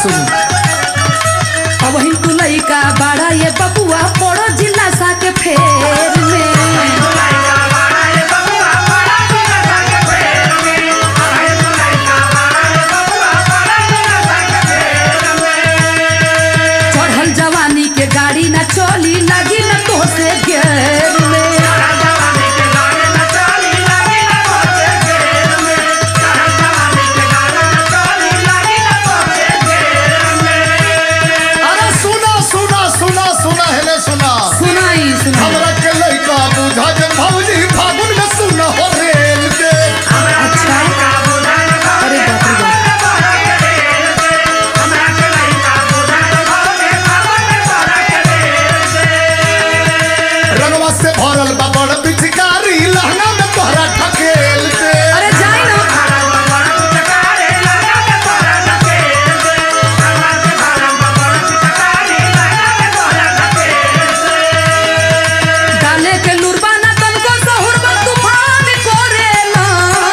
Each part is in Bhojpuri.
सुन अब ही तू लइका बड़ा ये बबुआ पड़ो जिला सा के फेर में चढ़ल जवानी के गाड़ी ना चली लगी न तो से घेर में अरे सुना सुना सुना सुना हेले सुना सुनाई सुनाई हमरा के लइका बुझा जे भौजी फागुन में सुना हो रेल दे अच्छा अरे बाप रे बाप रंगवा से भरल बा बड़ पिचकारी लहंगा में तोहरा ठकेल दे अरे जाई ना डाले के लुरबाना तनको सहुरबा तूफान कोरेला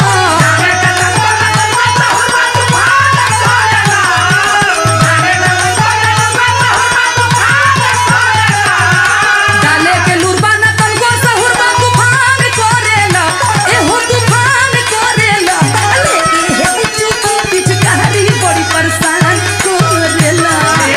डाले के लुरबाना तनको सहुरबा तूफान कोरेला एहो तूफान कोरेला लेके हे चुप पिचकारी बड़ी परेशान कोरेला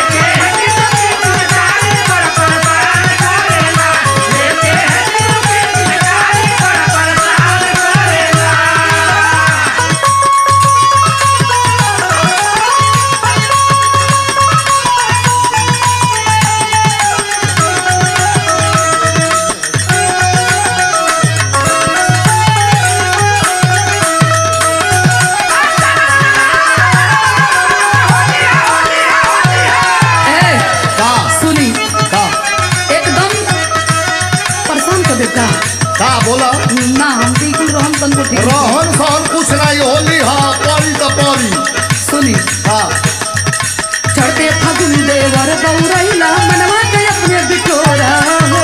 ए का सुनी का एकदम परेशान कर देता का बोला ना हम बिल्कुल रहम तनको ठीक नहीं। रहन सहन कुछ नहीं होली हाँ परी तो परी सुनी हाँ चढ़ते फगुन देवर गौरैला मनवा के अपने बिटोरा हो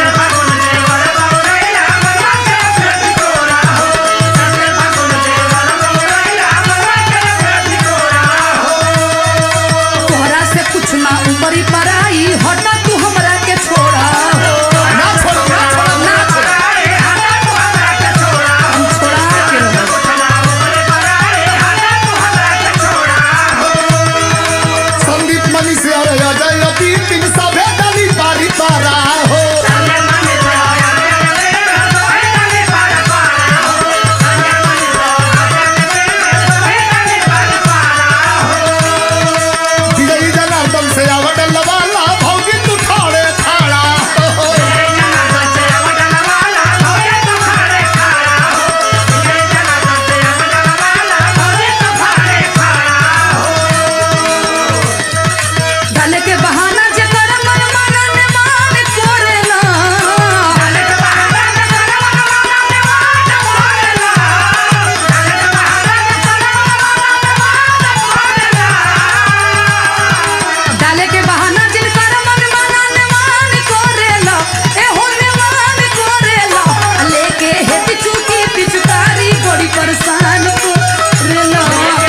तोहरा से कुछ ना ऊपरी पराई हटा तू हमरा के छोड़ा हो ना छोड़ ना छोड़ ना छोड़ा हम छोड़ा के रहो संदीप मनी से अरे अजय अति तीन सभे डली पारी पारा हो विजयी जनार्दन से आवट लवाला भौजी तू ठाड़े ठाड़ा हो डाले के बहाना जे कर मन मानने मान कोरेला डाले के बहाना जिन कर मन मानने मान कोरेला ए होने मान कोरेला लेके हे पिचुकी पिचुकारी बड़ी परेशान कोरेला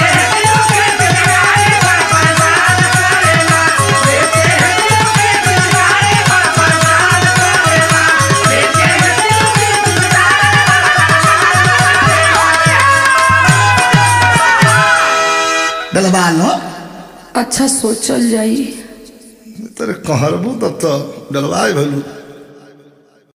डलवा लो अच्छा सोचल जाई तेरे कहरबू तब तो डलवाए भलू